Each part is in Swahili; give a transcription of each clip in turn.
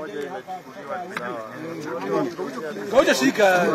Ngoja shika.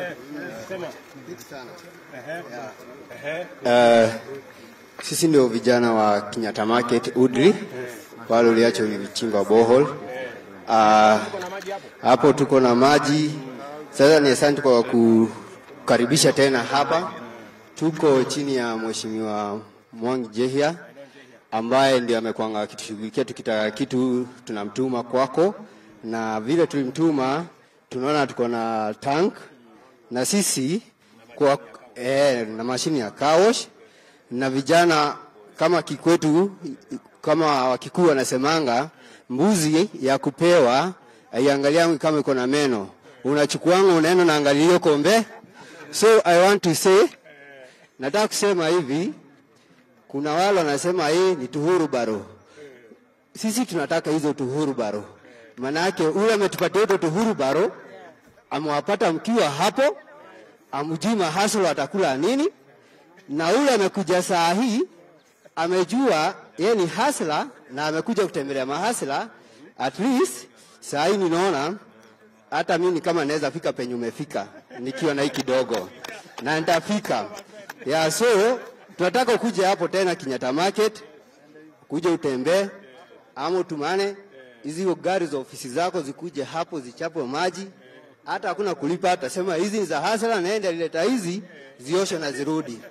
Uh, sisi ndio vijana wa Kenyatta Market Udri, wale uliacho ulichimba bohol. Uh, hapo tuko na maji. Sasa ni asante kwa kukaribisha tena hapa. Tuko chini ya Mheshimiwa Mwangi Jehia ambaye ndio amekwanga akitushughulikia tukitaka kitu tunamtuma kwako, na vile tulimtuma tunaona tuko na tank na sisi kwa eh, na mashini ya kawosh na vijana kama kikwetu kama wakikuu wanasemanga mbuzi ya kupewa aiangaliangu kama iko na meno, unachukuanga unaenda naangalia hiyo kombe. So I want to say, nataka kusema hivi, kuna wale wanasema hii ni tuhuru baro. Sisi tunataka hizo tuhuru baro, manake ule ametupatia hizo tuhuru baro, amewapata mkiwa hapo, amjui mahasolo atakula nini, na ule amekuja saa hii amejua yeye ni hasla na amekuja kutembelea mahasla. At least saa hii ninaona hata mimi kama naweza fika penye umefika nikiwa na hii kidogo, na nitafika ya so tunataka ukuje hapo tena Kenyatta Market, kuja utembee ama utumane hizi gari za ofisi zako zikuje hapo zichapwe maji, hata hakuna kulipa. Atasema hizi ni za hasla, naenda lileta hizi zioshe na zirudi.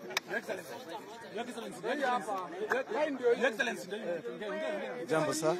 Jambo saa.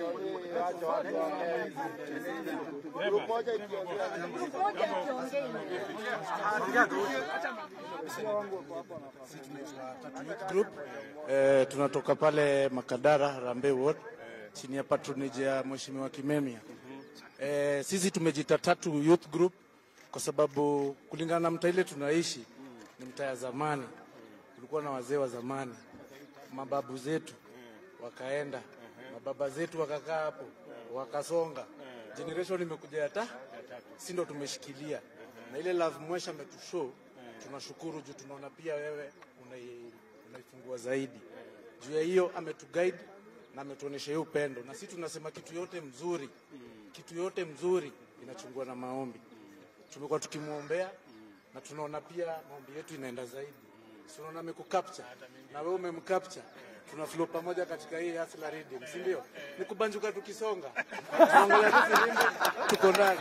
Group eh, tunatoka pale Makadara Harambee Ward chini ya patronage ya Mheshimiwa Kimemia. Eh, sisi tumejita Tatu Youth Group kwa sababu kulingana na mtaa ile tunaishi ni mtaa ya zamani, kulikuwa na wazee wa zamani, mababu zetu wakaenda, mababa zetu wakakaa hapo, wakasonga, generation imekuja ya ta, si ndo tumeshikilia na ile love mwesha ametushow, tunashukuru juu tunaona pia wewe unai- unaifungua zaidi juu ya hiyo, ametuguide na ametuonesha hiyo upendo, na sisi tunasema kitu yote mzuri, kitu yote mzuri inachungwa na maombi. Tumekuwa tukimwombea na tunaona pia maombi yetu inaenda zaidi. Si unaona amekucapture na wewe umemcapture, tuna flow pamoja katika hii Hustler Rhythm, si ndio? Ni kubanjuka tukisonga, tunaangalia tu filimbi, tuko ndani.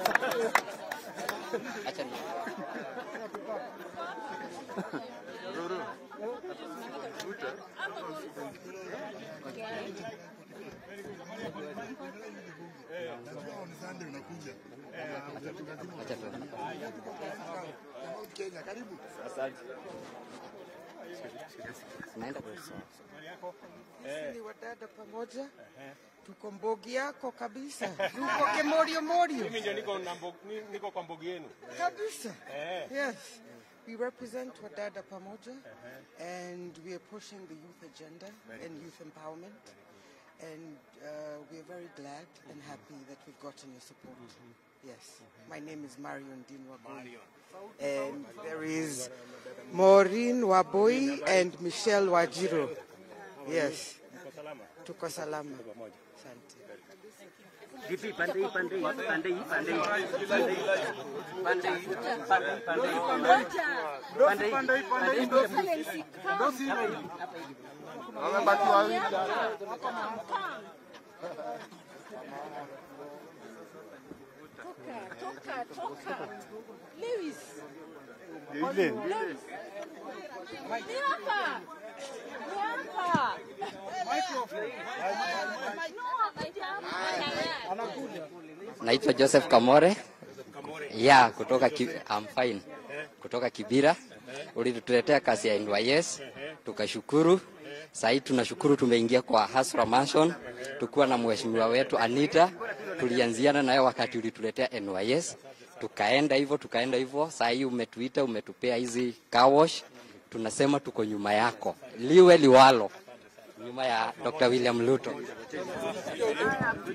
ni wadada pamoja, tuko mbogi yako kabisa, tuko kemorio morio Mimi ndio niko na mbo- ni- niko kwa mbogi yenu. kabisa. Yes, we represent wadada pamoja, and we are pushing the youth agenda and youth empowerment, and uh, we are very glad and happy that we've gotten your support. Yes, my name is Marion Dean Waboi. And there is Maureen Waboi and Michelle Wajiro. Yes. Tuko salama. Asante. Vipi pande hii pande hii pande hii pande hii pande hii pande hii pande hii pande hii pande hii pande hii pande hii Toka, toka. Lewis. Lewis. Ni hapa. Ni hapa. Naitwa Joseph Kamore. Ya, kutoka ki, I'm fine. Kutoka Kibira. Ulituletea kazi ya NYS, tukashukuru. Sasa hii tunashukuru tumeingia kwa Hasra Mansion tukiwa na mheshimiwa wetu Anita. Tulianziana naye wakati ulituletea NYS. Tukaenda hivyo tukaenda hivyo. Sasa hii umetuita umetupea hizi car wash. Tunasema tuko nyuma yako. Liwe liwalo. Nyuma ya Dr. William Ruto.